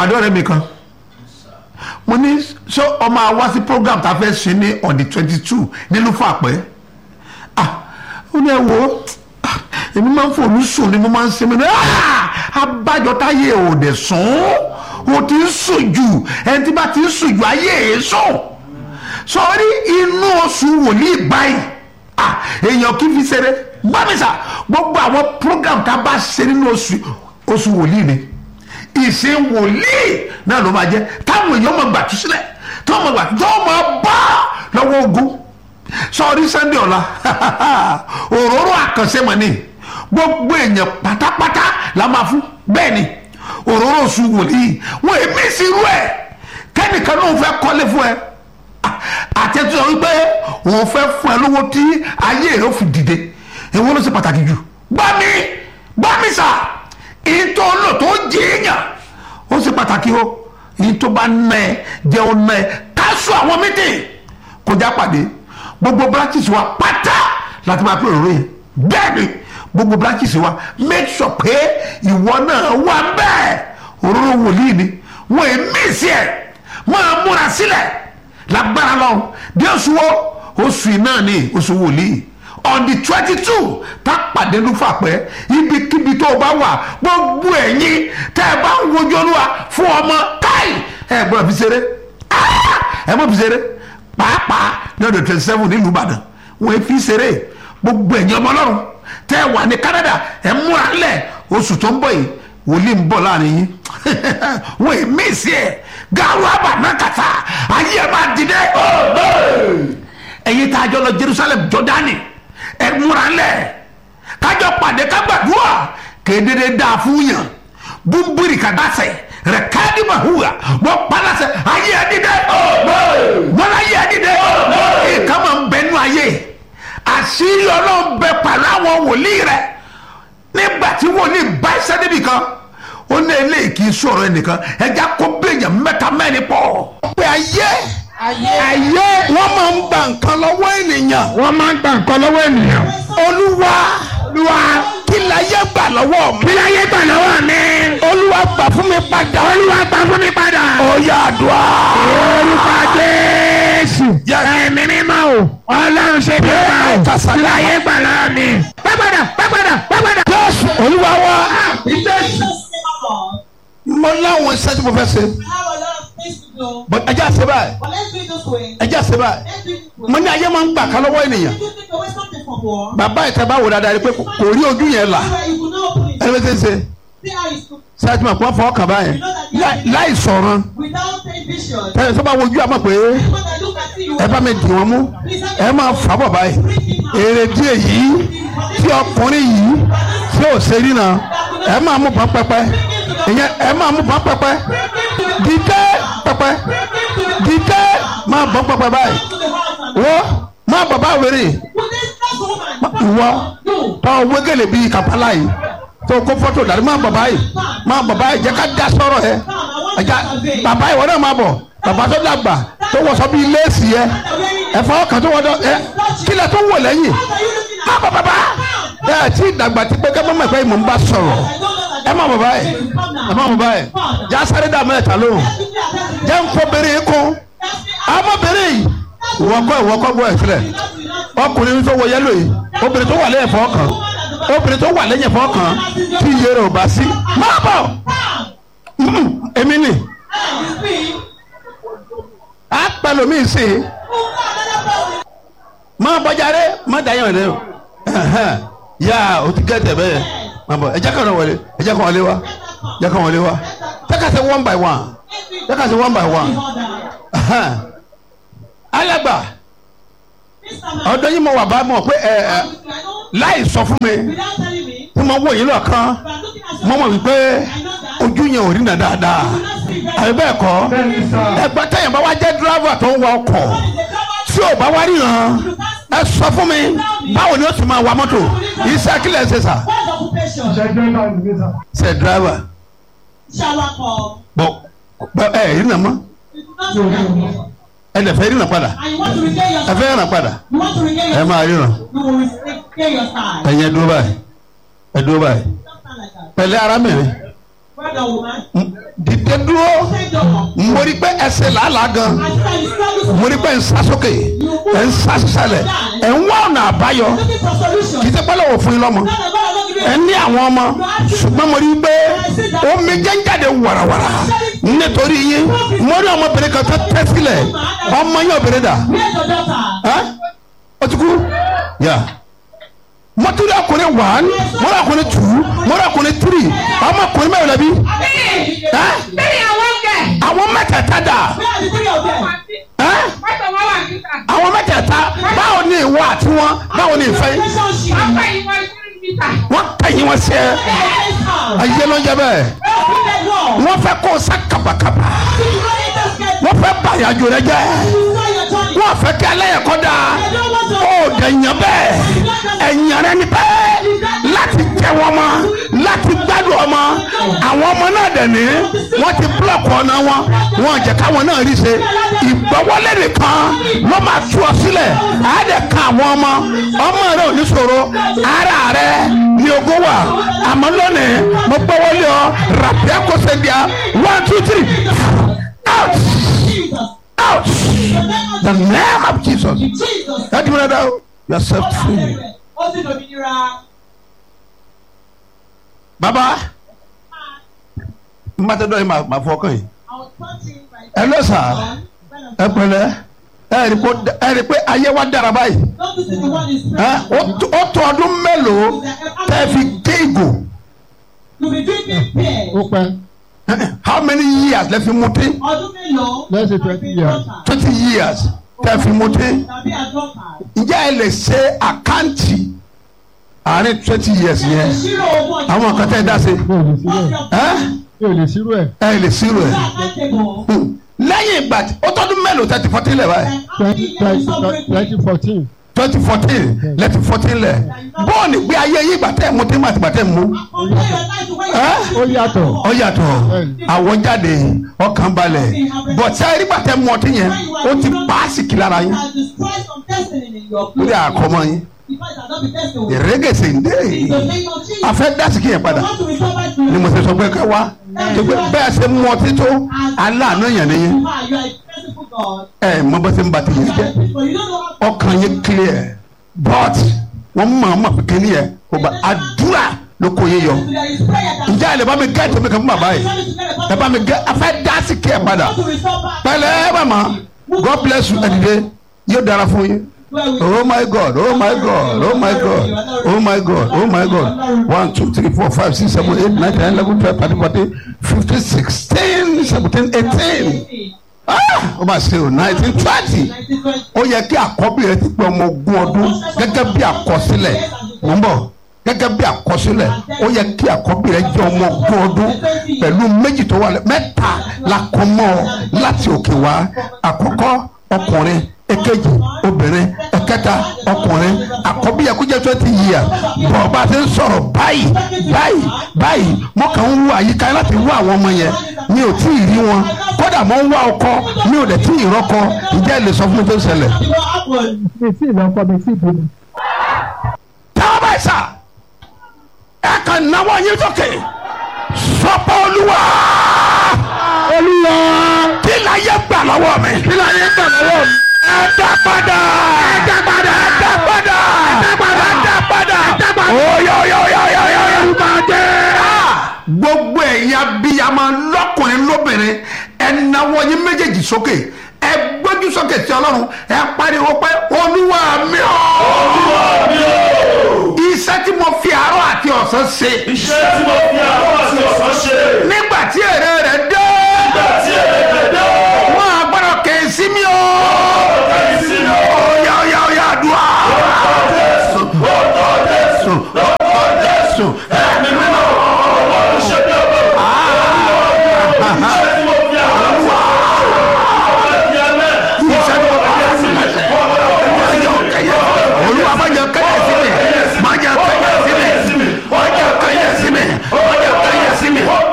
pàdé ọ̀rẹ́ mi kan mo ní ṣé ọmọ àwa sí program tá a fẹ́ ṣe ní on the twenty two nílùú fàpẹ́ ah ó ní ẹ wo ah, èmi máa ń fòlù sùn ni mo máa ń ṣe mi ní ah abájọ táyé ò dẹ̀ sùn ó ti ń sùn jù ẹni tí bá ti ń sùn jù ayé ẹ̀ sùn sọrí inú oṣù wòlíì báyìí ah èèyàn kì í fi ṣeré gbàmísà gbogbo àwọn program tá a bá ṣe nínú oṣù oṣù wòlíì ni ìṣe wòlíì náà ló máa jẹ táwọn èèyàn máa gbàtú sílẹ̀ tó máa gbàtú tó máa bá lọ́wọ́ ogun sọrí sunday ọ̀la òróró àkànṣe mọ̀ ni gbogbo èèyàn pátápátá la máa fún bẹ́ẹ̀ ni òróró oṣù wòlíì wọn èmi sí irú ẹ̀ kẹ́nìkan náà fẹ́ kọ́lé fún ẹ àtẹ̀tù sọ wípé òun fẹ́ fún ẹ lówó tí ayé rẹ ó fi dìde èwo ló ṣe pàtàkì jù gbá mi gbá mi sà ìtò lò tó jìyàn ó ṣe pàtàkì o ìtò bá nà ẹ jẹun nà ẹ káṣù àwọn mítì kọjá pàdé gbogbo branches wa pátá láti máa pè òróró yẹn bẹ́ẹ̀ ni gbogbo branches wa make sure pé ìwọ náà wà bẹ́ẹ̀ òróró wòlíì ni wọ́n ẹ̀ mí sí ẹ̀ máa múra sílẹ̀ lágbára lọ bí oṣù wo oṣù yìí náà ni oṣù wòlíì on the twenty two tá pàdé lúfà pẹ́ ibikíbi tó o bá wà gbogbo ẹ̀yin tẹ́ ẹ bá ń wojú olúwa fún ọmọ káì ẹ gbọ́dọ̀ fi ṣeré Ah! ẹ mọ̀ fi ṣeré pàápàá ní ọdún twenty seven nílùú ìbàdàn wọ́n fi ṣeré gbogbo ẹ̀yin ọmọ ọlọ́run tẹ́ ẹ wà ní canada ẹ múra lẹ̀ oṣù tó ń bọ̀ yìí wòlíì ń bọ̀ láàrin yín wọ́n ì mí sí ẹ̀ gàrú àbànàkàtà ayé ẹ̀ máa dìde ẹ̀yin tá a jọ lọ jerusalem jọdani ẹ múra lẹ̀ kájọ pàdé kágbàdúrà kéde dáa fún yàn búburì kàdásẹ̀ rẹ̀ káàdì màhùwà wọ́n palasẹ̀ ayé ẹ̀ dìde wọ́n ayé ẹ̀ dìde ìka máa ń bẹnu ayé àṣírí ọlọ́run bẹ pàlọ́ àwọn wòlíì rẹ̀ nígbà tí wòlíì bá iṣẹ́ níbì kan ó ní eléyìí kì í sọ̀rọ̀ ẹnìkan ẹja kó bẹ́ẹ̀yàn mẹ́ta mẹ́rin pọ̀. pé ayé ayé wọ́n máa ń gba nǹkan lọ́wọ́ ènìyàn. wọ́n máa ń gba nǹkan lọ́wọ́ ènìyàn. olúwa olúwa kí láyé gbà lọ́wọ́ mi. kí láyé gbà lọ́wọ́ mi. olúwa gbà fún mi padà. olúwa gbà fún mi padà. ó yá àdúrà. orúkọ jésù. ẹ̀mí mímọ́ o. ọlọ́run ṣe bí ọba o. kí láyé gbà lọ́wọ́ mi. pẹ́pẹ́dà pẹ́pẹ́dà pẹ́pẹ́dà. jésù olúwa wa. Jésù. mo láwọn iṣẹ́ tí mo fẹ́ ṣe. I have a lot of things to do. but ẹjẹ́ àṣẹ báyìí But let's do it this way. ẹjẹ́ àṣẹ báyìí. Let's do it this way. mo ní ayé máa ń gbà ká lọ́wọ́ ènìyàn. If you take away something from war, bàbá ìta bá wò dáadáa rí pé kò rí ojú yẹn là. where you could not open it. ẹni bẹ́ẹ̀ ṣe ń ṣe. See how it's cooked. sáyẹ́tì máa pọ́n fọ́ kàn báyẹn Láì- láì sọ̀rọ̀ without any vision. ẹ tó bá wojú àmọ́ pé When I look at you, ẹ bá mi dì wọ́n mú ẹ máa fà bọ̀ báyìí èrè díẹ̀ yìí tí ọkùnrin yìí tí ò ṣe rí náà ẹ máa mú bọ́n pẹ́pẹ́ ìyẹn ẹ máa mú bọ́n pẹ́pẹ́ dídé pẹ́pẹ́ dídé máa bọ́n pẹ́pẹ́ báyìí to the house and wọ́n máa bọ̀ bá wèrè put this last woman. ìwọ No. tọ́ wégele bíi kàpálá yìí tó kó fọ́tò dàrí máa bọ̀ báyìí máa bọ̀ báyìí jẹ́ ká dá sọ̀rọ̀ yẹ ẹja bàbá ìwọ náà máa bọ̀ bàbá tó dàgbà tó wọṣọ bíi léèsì yẹ ẹ̀fọ́ kan tó wọdọ ẹ kílẹ̀ tó wọ lẹ́yìn má bọ̀ bàbá ẹ tí dàgbà tí pé kẹ́mọ́ mọ̀ pé mò ń bá sọ̀rọ̀ ẹ má bọ̀ báyìí ẹ má bọ̀ báyìí já sáré dà mẹ́ta lóhùn jẹ́ ń kó bèrè kún ọmọbìnrin yìí ìwọ kọ́ ìwọ kọ́ gbọ́ ẹ̀ sílẹ̀ ọkùnrin tó wọ yẹ́lò yìí obìnrin tó wà lẹ́yìn fọ́ kan obìnrin tó wà lẹ́yìn fọ́ kan tí iye rẹ̀ ò bá sí má bọ̀ Mm, èmi nì á pẹ̀lú mi sí i má bọ́jáde má dayọ̀ rẹ o Ẹ̀hẹ́n. yá o ti gẹ́ tẹ̀ bẹ́ẹ̀ má bọ̀ ẹ jẹ́ kàn wọlé ẹ jẹ́ kàn wọlé wa jẹ́ kàn wọlé wa jẹ́ kàn ṣe one by one jẹ́ kàn ṣe one by one Ẹ̀hẹ́n. alàgbà ọ̀dọ̀ yìí mo wà bá mọ̀ pé ẹ ẹ láì sọ fún mi Without telling me, tí mo wò yín lọ́kàn but I'm looking at mo you. mọ̀ wípé ojú yẹn ò rí nà dáadáa àbí bẹ́ẹ̀ kọ́ ẹgbẹ́ tẹ̀yìn bá wá jẹ́ dírábà tó ń wa ọkọ̀ tí ò bá wá ríran ẹ sọ fún mi báwo ni ó sì máa wa mọ́tò iṣẹ́ kílẹ̀ ṣe sà What's occupation? ṣe dírábà Shower call. bọ̀ bọ̀ ẹ rí nà mọ́ You do not regain. ẹ lè fẹ́ rí nà padà And you want to regain your ẹ fẹ́ ràn padà You want to regain ẹ your máa ríran You will regain your side. ẹ̀yin ẹ dúró báyìí ẹ dúró báyìí Don't stand like that. pẹ̀lẹ́ arábìnrin Brother woman, dìde dúró stand up. mo rí pé ẹsẹ̀ làálàá gan I see that you struggle mo rí pé ń sá sókè ẹ̀ ń sá sísàlẹ̀ ẹ̀ ń wá ọ̀nà àbáyọ looking for solution. kì í ṣe pẹ́lẹ́ wò fún yín lọ́mọ Now the God has not given ẹ ní àwọn ọmọ ṣùgbọ́n mo rí i pé omi jẹ́ ń jáde wàràwàrà nítorí yín mo rí ọmọbìnrin kan tó tẹ́ sílẹ̀ ọmọ yín obìnrin dà Where's your daughter? ẹ́ ó ti kú yà mo tún rí ọkùnrin one mo rí ọkùnrin two mo rí ọkùnrin three ọmọkùnrin mẹ́rin lẹ́bi ẹ́ Bẹ́ẹ̀ni àwọn kẹ̀. àwọn mẹ́tẹ̀ẹ̀ta dà Where are the three of them? ẹ́ Mọ́tò wọn wà níta. àwọn mẹ́tẹ̀ẹ̀ta báwo ni ìwọ àti wọn báwo ni ìfẹ́ yín Relationship. Wọ́n fẹ́ ìwọ ìṣúná níta. wọ́n kẹ́yìn wọn sí ẹ Yes, house. ayé ló ń jẹ bẹ́ẹ̀ Open the door. wọ́n fẹ́ kó o sá kàbàkàbà You really just get wọ́n fẹ́ bàyàjò rẹ jẹ́ you know your journey. wọ́n fẹ́ kí ẹlẹ́yẹ̀kọ́ da They don't want to. ó dẹ̀yàn bẹ́ẹ̀ ẹ̀yàn rẹ ni bẹ́ẹ̀ láti jẹ wọn mọ́ láti gbádùn ọmọ àwọn ọmọ náà dẹ̀ ní wọ́n ti búlọ̀kù ọ̀nà wọn wọn jẹ́ káwọn náà rí ṣe ìgbọ́wọ́lé nìkan ló máa tú ọ sílẹ̀ àádẹ́ kan àwọn ọmọ ọmọ rẹ ò ní ṣòro ara rẹ ní ogún wà àmọ́ lónìí mo gbọ́wọ́lé ọ ràpẹ́ kó ṣe bíà one two three out Jesus. out the name of Jesus Jesus. ẹ dìbò dáadáa o you are set free. Ó sì lòmìnira. baba mmatẹdọ yìí máa fọ ọkàn yìí I was touching my Hello, sir. ẹ pẹ̀lẹ́ ẹ rí pé ẹ rí pé ayé wa dára báyìí Don't listen to what is ẹ ó tó- ó tó ọdún mélòó tẹ́ fi gé ìgò You be drinking beer. ó pẹ́ how many years lẹ fi mutí Ọdún mélòó? Let's say 20 years. twenty years tẹ́ fi mutí Tàbí àdọ́ta. ǹjẹ́ ẹ lè ṣe àkáǹtì àárín twenty years yẹn Ìṣirò owó ọjà. àwọn kan tẹ́ ẹ dá sí mi ò lè sírò ẹ̀ ẹ mi ò lè sírò ẹ̀ ẹ lè ṣírò ẹ Accountable. Hmm. lẹ́yìn ìgbà tí ó tọ́dún mélòó tẹ́ ti fọtí lẹ̀ báyìí. twenty twenty fourteen twenty fourteen lẹ́tí fourteen lẹ̀ bọ́ọ̀lù gbé ayé yìí gbàtẹ́ mu tí màtí gbàtẹ́ mu ẹ́ ó yàtọ̀ ọ yàtọ̀ àwọn jáde ọkàn balẹ̀ bọ̀tí ayé gbàtẹ́ mu ọtí yẹn ó ti paasi kìlára yín lórí àkọ́mọ yín ìrẹ́gẹ̀sẹ̀ ń dé afẹ́ dásìkì yẹn padà ni mo ti sọ pé ká wá tó pé bẹ́ẹ̀ ṣe mu ọtí tó aláàánú yẹn ni yín ẹ mọ bó ṣe ń ba ti yẹn jẹ́ ọkàn yẹn clear but wọ́n mọ̀ ọ́n mọ̀ pé kíní yẹn kò bá àdúrà ló kó yé yọ ǹjẹ́ ẹ lè bá mi gẹ́ ètò mi kàn fún bàbá yìí ẹ bá mi gẹ́ afẹ́ dásìkì yẹn padà pẹ̀lẹ́ màmá God bless you ẹ̀dìdẹ yóò dára fún yín. Oh my God, oh my God, oh my God, oh my God, oh my God. One, two, three, four, five, six, seven, eight, nine, ten, eleven, twelve, thirteen, fourteen, fifteen, sixteen, seventeen, eighteen. Ah! Ó máa ṣe o nineteen twenty. Ó yẹ kí àkọ́bí rẹ ti pé ọmọ ogún ọdún gẹ́gẹ́ bí àkọsílẹ̀. Mo ń bọ̀ gẹ́gẹ́ bí àkọsílẹ̀ ó yẹ kí àkọ́bí rẹ jẹ́ ọmọ ogún ọdún pẹ̀lú méjì tó wà lẹ́ mẹ́ta la kọ́ mọ́ ọ láti òkè wá àkọ́kọ́ ọkùnrin èkejì obìnrin ẹ̀kẹta ọkùnrin àkọ́bí yẹ kó jẹ́ twenty years bọ̀ bá a ti ń sọ̀rọ̀ báyìí báyìí báyìí mo kàn ń wo àyíká yẹn láti wá àwọn ọmọ yẹn mi ò tí ì rí wọn kódà mo ń wá ọkọ mi ò dẹ̀ tí ì rọ́kọ ìjẹ́ lè sọ fún mi tó ń ṣẹlẹ̀. mi tí ì lọ́kọ mi tí ì bímọ. táwọn báyìí sà ẹ kàn náwó yín sókè sọpọ olúwa olúwa kí la yẹ gbà lọ́wọ́ mi kí la yẹ gbà lọ́wọ́ mi ẹ dá padà ẹ dá padà ẹ dá padà ẹ dá padà ẹ dá padà ẹ dá padà oyo oyo oyo oyo oyo olùbá dé. gbogbo ẹ̀yin abiyamọ lọ́kùnrin lóbìnrin ẹ náwó yín méjèèjì sókè ẹ gbójú sókè sí ọlọ́run ẹ pariwo pé olúwa mi ò. olúwa mi ò. iṣẹ́ tí mo fi àárọ̀ àti ọ̀sán ṣe. iṣẹ́ tí mo fi àárọ̀ àti ọ̀sán ṣe. nígbà tí èrè rẹ̀ dé. nígbà tí èrè rẹ̀ dé. wọ́n á gbọ́dọ̀ kè é sí mi o. ọ̀tẹ̀ sí mi o. Oya oya oya àdúrà. Jésù orúkọ Jésù orúkọ Jésù ẹ̀mí mímọ́ ọlọ́run ṣe bí ọba. iṣẹ́ tí mo fi àárọ̀ àti ọ̀sán ṣe. Iṣẹ́ tí mo fi àárọ̀ àti ọ̀sán ṣe. Olúwa má jẹ́ kẹ́yẹ sí mi má jẹ́ kẹ́yẹ sí mi má jẹ́ kẹ́yẹ sí mi má jẹ́ kẹ́yẹ sí mi.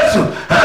jésù